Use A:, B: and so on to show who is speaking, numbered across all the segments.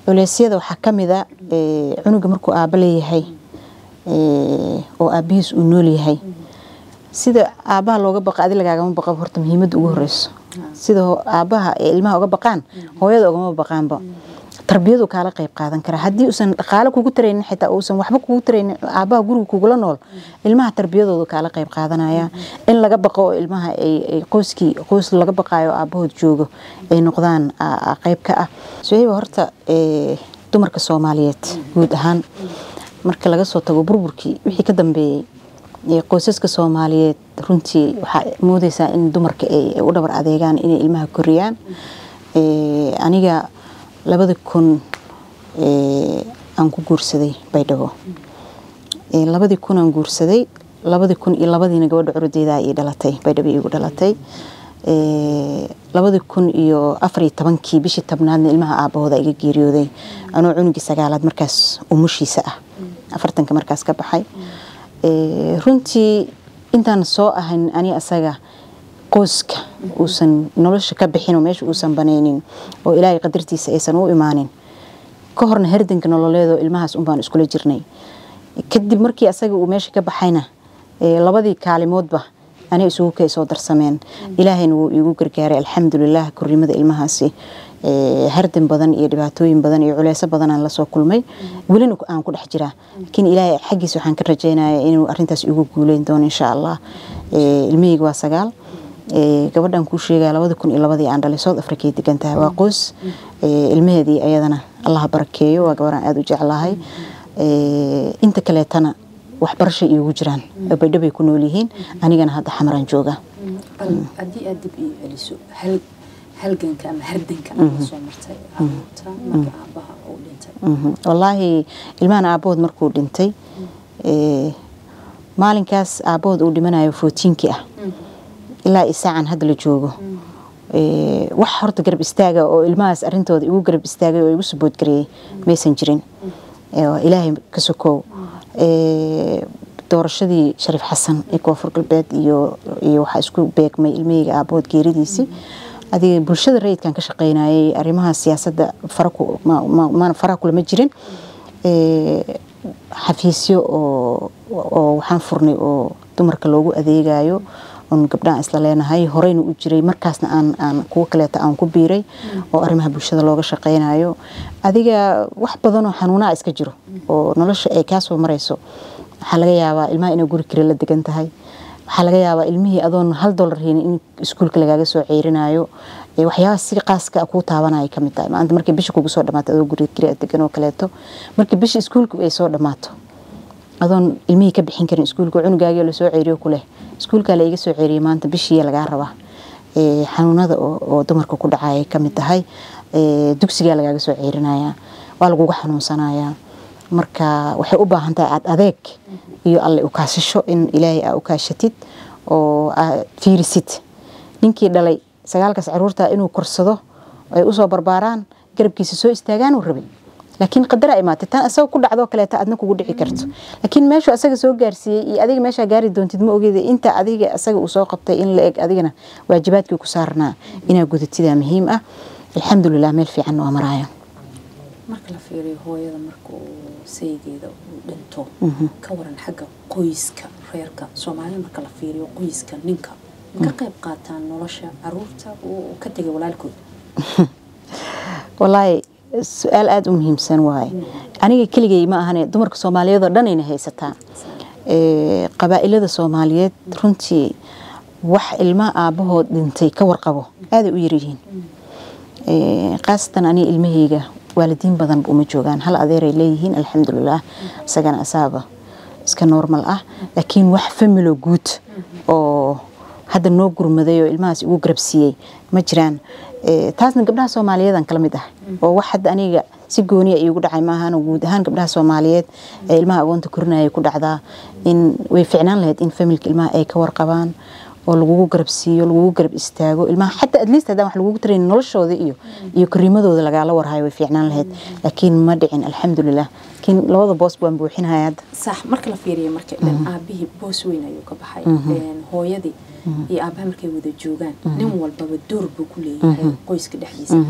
A: culeysyada waxaa ka mid a cunuga markuu aaba leeyahay oo aabihiis uu nool yahay sida aabaha looga baqa adi lagaagama baqa horta muhiimadda ugu horeyso sida aabaha ee ilmaha uga baqaan hooyada ugama baqaanba tarbiyadu kaala qayb qaadan karaa haddii uusan dhaqaale kugu taraynin xitaa uusan waxba kugu taraynin aabaha guriga kugula nool ilmaha tarbiyadooda kaala qayb qaadanaya in laga baqo oo ilmaha ay qoyskii qoys laga baqaayo aabahood joogo ay noqdaan qayb ka ah suhayba horta dumarka soomaaliyeed guud ahaan marka laga soo tago burburkii wixii ka dambeeyey qoysaska soomaaliyeed runtii waxaa moodeysaa in dumarka ay u dhabar adeegaan inay ilmaha koriyaan aniga labada kun aan ku guursaday baydhabo labadii kun aan guursaday labadii kun iyo labadiina gabadha curudeeda ii dhalatay baydhabo iigu dhalatay labadii kun iyo afariyo tobankii bishii tobnaadna ilmaha aabahooda iga geeriyooday anoo cunugii sagaalaad markaas umushiisa ah afartanka markaas ka baxay runtii intaan soo ahayn ani asaga qoyska uusan nolosha ka bixinoo meesha uusan banaynin oo ilaahay qadartiisa aysan u imaanin ka horna herdanka nololeedoo ilmahaas unbaan iskula jirnay kadib markii asaga uu meesha ka baxayna labadii kaalimoodba ani isugu kay soo darsameen ilaahayna wuu iigu gargaaray alxamdulilah korrimada ilmahaasi hardan badan iyo dhibaatooyin badan iyo culeyso badanaan lasoo kulmay welina aan ku dhex jiraa laakiin ilaahay xaggiisa waxaan ka rajaynaya inuu arintaas igu guuleyn doono insha allah ilmahayga waa sagaal gabadhan kuu sheegaya labada kun iyo labadii aan dhalay south africay degan tahay waa qoys ilmaheedii ayadana allaha barakeeyo waa gabaraan aada u jeclahay inta kaleetana waxbarashay iigu jiraan baydhabay ku nool yihiin anigana hadda xamaraan jooga
B: haddii aad dib ii celiso halganka ama hardanka aad soo martay caruurta marka aabaha uu dhintay
A: wallaahi ilmahan aabahood markuu dhintay maalinkaas aabahood uu dhimanayo footiinkii ah ilaa isaacan hadda la joogo wax horta garab istaaga oo ilmahaas arintooda igu garab istaagay oo igu saboodgareeyey maysan jirin ilaahay ka sokow doorashadii shariif xasan ee koonfur galbeed iyo iyo waxaa isku beegmay ilmahayga aabahood geeridiisii adiga bulshada rayidkan ka shaqeynayay arrimaha siyaasadda faraha kulama jirin xafiisyo oo waxaan furnay oo dumarka loogu adeegayo oon gabdhahan isla leenahay horeyna u jiray markaasna aan aan kuwo kaleeta aan ku biiray oo arrimaha bulshada looga shaqeynayo adiga wax badanoo xanuunaa iska jiro oo nolosha ay kaa soo marayso waxaa laga yaabaa ilmaha inay guri kale la degan tahay waxaa laga yaabaa ilmihii adoon hal dolar haynin in iskuulka lagaaga soo ceyrinayo waxyaabaha si qaaska kuu taabanaya kamid tahay maanta markay bisha kugu soo dhamaato adoo guri kale degan oo kaleeto markii bisha iskuulka ay soo dhamaato adoon ilmihii ka bixin karin iskuulka cunugaagii lasoo ceeriyo kuleh iskuulkaa la iga soo ceeriyay maanta bishii lagaa rabaa xanuunada oo dumarka ku dhacaya kamid tahay dugsigaa lagaaga soo ceerinaya waa laguga xanuunsanaya marka waxay u baahan tahay aad adeeg iyo alle ukaasasho in ilaahay aa ukaashatid oo aad fiirisid ninkii dhalay sagaalkaas caruurta inuu korsado ay usoo barbaaraan garabkiisa soo istaagaan uu rabay laakiin qadara imaatay tan asaga ku dhacdoo kaleeta adna kugu dhici karto laakiin meeshuu asaga soo gaarsiiyey iyo adiga meeshaa gaari doontid ma ogeeda inta adiga asaga uu soo qabtay in la eg adigana waajibaadkii ku saarnaa inaa gudatidaa muhiim ah alxamdulilah meel fiican waa maraayo
B: marka la fiiriyo hooyada marka uu saygeeda uu dhinto ka waran xagga qoyska reerka soomaalida marka la fiiriyo qoyska ninka ka qayb qaataan nolosha caruurta uu ka tegay walaalkood
A: walaahi su-aal aada u muhiimsan waaye aniga keligay ma ahane dumarka soomaaliyeedoo dhan ayna haysataa qabaa'ilada soomaaliyeed runtii wax ilmaha aabahood dhintay ka warqabo aaday u yaryihiin khaasatan aniga ilmahayga waalidiin badanba uma joogaan hal adeeray leeyihiin alxamdulilah isagana asaaba iska normal ah laakiin wax familo guud oo hadda noo gurmaday oo ilmahaas igu garabsiiyey ma jiraan taasna gabdhaha soomaaliyeedan kala mid ah oo wax hadda aniga si gooniya iigu dhacay maahan guud ahaan gabdhaha soomaaliyeed ee ilmaha agoonta korinaya ku dhacdaa in way ficnaan lahayd in familka ilmaha ay ka warqabaan oo lagugu garabsiiyo lagugu garab istaago ilmaha xataa at least haddaan wax lagugu tarayn noloshooda iyo iyo kariimadooda lagaala warhayo way fiicnaan lahayd laakiin ma dhicin alxamdulilah laakiin labada boos baan buuxinaya hadda
B: sax marka la fiiriyo marka aabihii boos weyn ayuu ka baxay hooyadii iyo aabaha markay wada joogaan nin walbaba door buu ku leeyahay qoyska dhexdiisa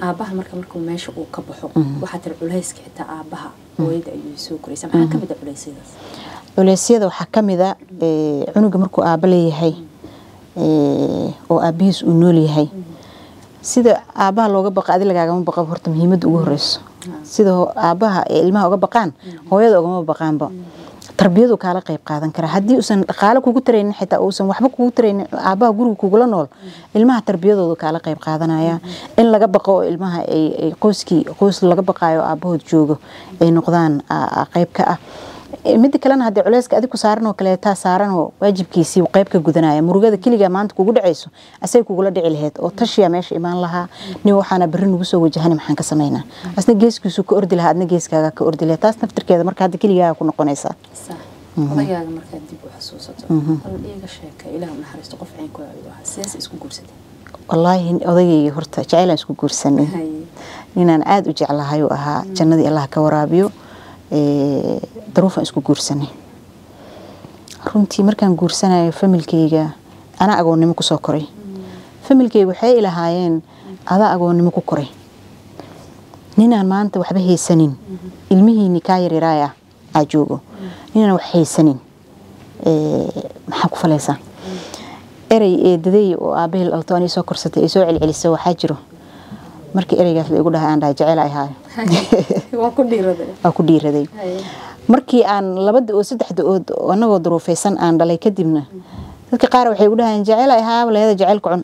B: aabaha marka markuu meesha uu ka baxo waxaa tiri culayska xitaa aabaha hooyada ayuu soo koraysa maxaa ka mid a culeysyadaas
A: culeysyada waxaa ka mid a cunuga markuu aaba leeyahay oo aabihiis uu nool yahay sida aabaha looga baqa adi lagaagama baqaba horta muhiimadda ugu horeyso sida aabaha ee ilmaha uga baqaan hooyada ugama baqaanba tarbiyadu kaala qayb qaadan karaa haddii uusan dhaqaale kugu taraynin xitaa uusan waxba kugu taraynin aabaha guriga kugula nool ilmaha tarbiyadooda kaala qayb qaadanaya in laga baqo oo ilmaha ay qoyskii qoys laga baqaayo aabahood joogo ay noqdaan qayb ka ah midda kalena haddii culeyska adig ku saaran oo kaleetaa saaran oo waajibkiisii qayb ka gudanaya murugada keligaa maanta kugu dhacayso asay kugula dhici lahayd oo tashiya meesha imaan lahaa nin waxaana berri nagu soo wajahani maxaan ka samaynaa asna geeskiisu ka ordi lahaa adna geeskaaga ka ordi lahayd taas naftirkeeda marka hadda keligaaga ku noqonaysaa
B: odagaaga markaad dib u xasuusato bal iiga sheeka ilaah naxariisto qof caynkooda ayuu ahaa sidaas isku guursatay
A: wallaahi odagayga horta jaceylaan isku guursanay ninaan aada u jeclahay uu ahaa jannadii allah ka waraabiyo daruufaan isku guursanay runtii markaan guursanayo familkeyga anaa agoonnimo kusoo koray familkeyga waxay ilahaayeen adaa agoonnimo ku koray ninaan maanta waxba haysanin ilmihiini kaa yaryaraaya aa joogo ninaan wax haysanin maxaa ku falaysaa erey eedaday oo aabahii dhalto anii soo korsatay ay soo celcelisa waxaa jiro markii ereygaas la igu dhahay aan dhahay jecel ay haayo waa ku dhiiraday markii aan labada oo saddexda ood anagoo duruufaysan aan dhalay kadibna dadka qaar waxay igu dhahayeen jecel ay haaba leeda jecelka cun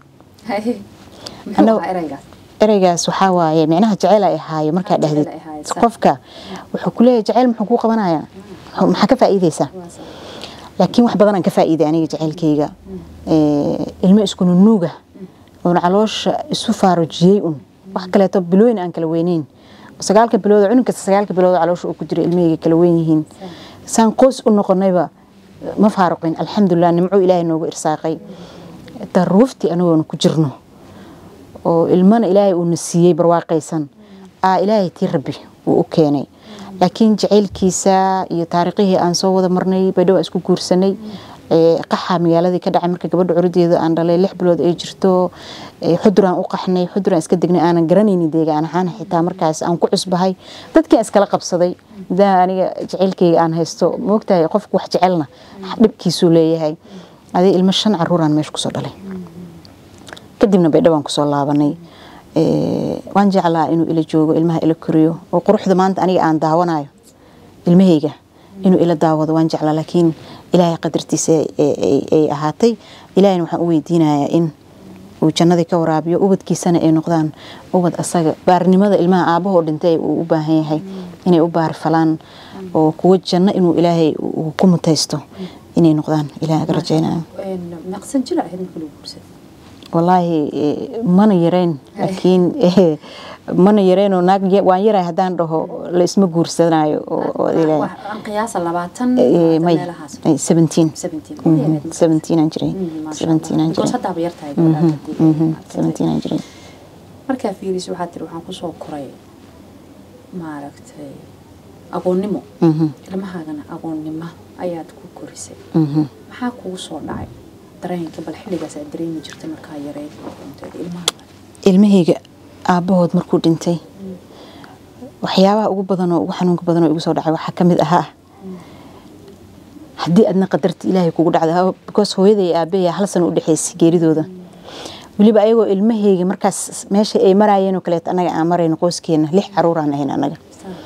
A: ereygaas waxaa waaye micnaha jecel ay ahaayo markaa dhahdid qofka wuxuu ku leeyahay jecel muxuu kuu qabanayaa maxaa ka faa'iideysaa laakiin wax badan aan ka faa'iiday aniga jecelkayga ilmo isku nunuuga oon caloosha isu faarujiyey un wax kaleeto bilooyin aan kala weyneyn sagaalka bilood cunug kasta sagaalka bilood caloosha uu ku jira ilmahayga kala weyn yihiin saan qoys u noqonayba ma faaruqin alxamdulilah nimco ilaahay noogu irsaaqay daruuftii anagoona ku jirno oo ilmana ilaahay uuna siiyey barwaaqaysan aa ilaahay tii rabbi uu u keenay laakiin jacaylkiisa iyo taariikhihii aan soo wada marnay baydhow isku guursanay qaxa magaaladii ka dhacay marka gabadha curadeeda aan dhalay lix bilood ay jirto xuduraan u qaxnay xuduraan iska degnay aanan garanaynin deegaan ahaan xitaa markaas aan ku cusbahay dadkii iskala qabsaday daa aniga jacaylkeyga aan haysto moogtahay qofku wax jecelna dhibkiisuu leeyahay adii ilmo shan caruuraan meesha kusoo dhalay kadibna baydhowaan kusoo laabanay waan jeclaa inuu ila joogo ilmaha ila koriyo oo quruxda maanta aniga aan daawanayo ilmahayga inuu ila daawado waan jeclaa laakiin ilaahay qadartiisa ay ahaatay ilaahayna waxaan u weydiinayaa in uu jannadii ka waraabiyo ubadkiisana ay noqdaan ubad asaga baarnimada ilmaha aabahoo dhintay uu u baahan yahay inay u baarfalaan oo kuwo janno inuu ilaahay ku mutaysto inay noqdaan ilaah aga rajaynayo wallaahi mana yareyn laakiin mana yareynoo naag waan yaray haddaan dhaho la isma guursanayo seventeen seventeenaan jiray seventeenaan jiray seventeenaan jiray
B: markaa fiiriso waxaa tiri waxaan kusoo koray maaragtay agoonnimo ilmahaagana agoonnimo ayaad ku korisay maxaa kugu soo dhacay dareenka bal xilligaas aad dareemi jirtay markaa yareyd ilmahaaga
A: ilmahayga aabbahood markuu dhintay waxyaabaha ugu badan oo ugu xanuunka badan oo igu soo dhacay waxaa ka mid ahaa haddii adna qadarta ilaahay kugu dhacda because hooyaday aabbahay hal sano u dhexaysay geeridooda weliba ayagoo ilmahayga markaas meesha ay maraayeen oo kaleeto annaga aan marayno qoyskeena lix caruuraan ahayn annaga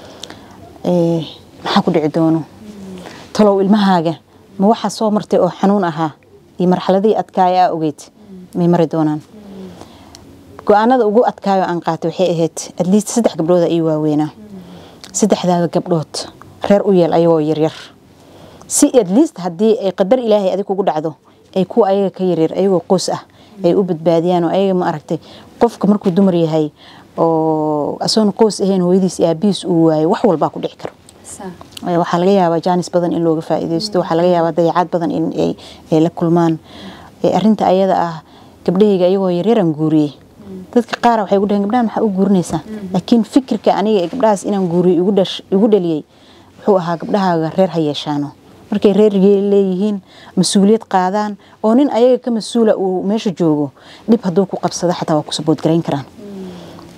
A: maxaa ku dhici doono talow ilmahaaga ma waxaa soo martay oo xanuun ahaa iyo marxaladihii adkaaya aa ogeyd may mari doonaan go-aanada ugu adkaayo aan qaatay waxay ahayd atleast saddex gabdhooda ii waaweynaa saddexdaada gabdhood reer u yeel ayagoo yaryar si atleast haddii ay qadar ilaahay adig kugu dhacdo ay kuwa ayaga ka yaryar ayagoo qoys ah ay u badbaadiyaan oo ayaga ma aragtay qofka markuu dumar yahay oo asoon qoys ahayn hooyadiis aabihiis uu waayo wax walbaa ku dhici karo waxaa laga yaabaa jaanis badan in looga faa'iidaysto waxaa laga yaabaa dayacaad badan in ay la kulmaan arinta ayada ah gabdhahayga ayagoo yaryaraan guuriyey dadka qaar waxay gu dhaheen gabdhaha maxaa u guurinaysaa laakiin fikirka aniga ee gabdhahaas inaan guuriyo igu dhaliyey wuxuu ahaa gabdhahaaga reer ha yeeshaano markay reer leeyihiin mas-uuliyad qaadaan oo nin ayaga ka mas-uula uu meesha joogo dhib hadduu ku qabsado xataa waa ku saboodgarayn karaan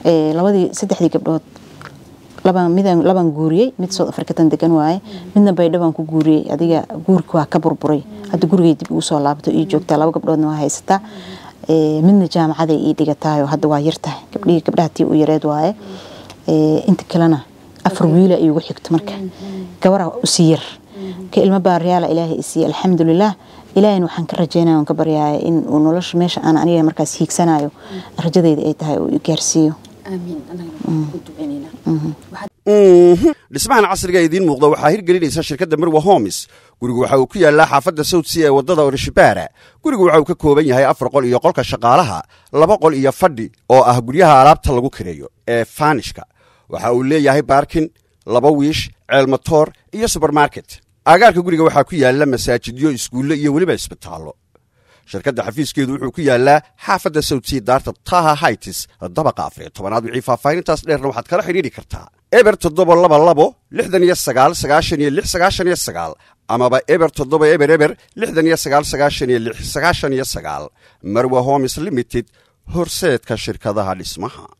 A: Ee, labadii saddexdii gabdhood labaan midaan labaan guuriyey mid South African degan waaye midna baydhabo ku guuriyey adiga guurka waa ka burburay hadda gurigay dib ugu soo laabto ii joogtaa laba gabdhoodna waa haysataa Ee, midna jaamacaday ii dhigatahay oo hadda waa yartahay gabdhihii gabdhaha tii u yareed waaye Ee, inta kalena afar wiila iigu xigto marka gabaraa usii yar ka ilmo baariyaala ilaahay isiiye alxamdulilah ilaahayna waxaan ka rajeynaya oon ka baryaaya in uu nolosha meesha aan aniga markaas hiigsanayo rajadayda ay tahay uu i gaarsiiyo
B: aamiin anagana waxaan ku duceynaynaa waxaad
C: Mhm. dhismahan casriga ee idiin muuqda waxaa hirgelinaysa shirkadda mirwa homes gurigu waxa uu ku yaallaa xaafadda southsea ee waddada orishibaara gurigu waxa uu ka kooban yahay afar qol iyo qolka shaqaalaha laba qol iyo fadhi oo ah guryaha alaabta lagu kireeyo ee faanishka waxa uu leeyahay baarkin laba wiish ceelmatoor iyo subermarket aagaarka guriga waxaa ku yaalla masaajidyo iskuulle iyo weliba isbitaallo shirkadda xafiiskeedu wuxuu ku yaallaa xaafadda southsea daarta taha hightis dabaqa afariyo tobanaad wixii faahfaahintaas dheerna waxaad kala xidhiidhi kartaa eber toddoba laba labo lixdan iyo sagaal sagaashan iyo lix sagaashan iyo sagaal amaba eber toddoba eber eber lixdan iyo sagaal sagaashan iyo lix sagaashan iyo sagaal marwa homes limited horseedka shirkadaha dhismaha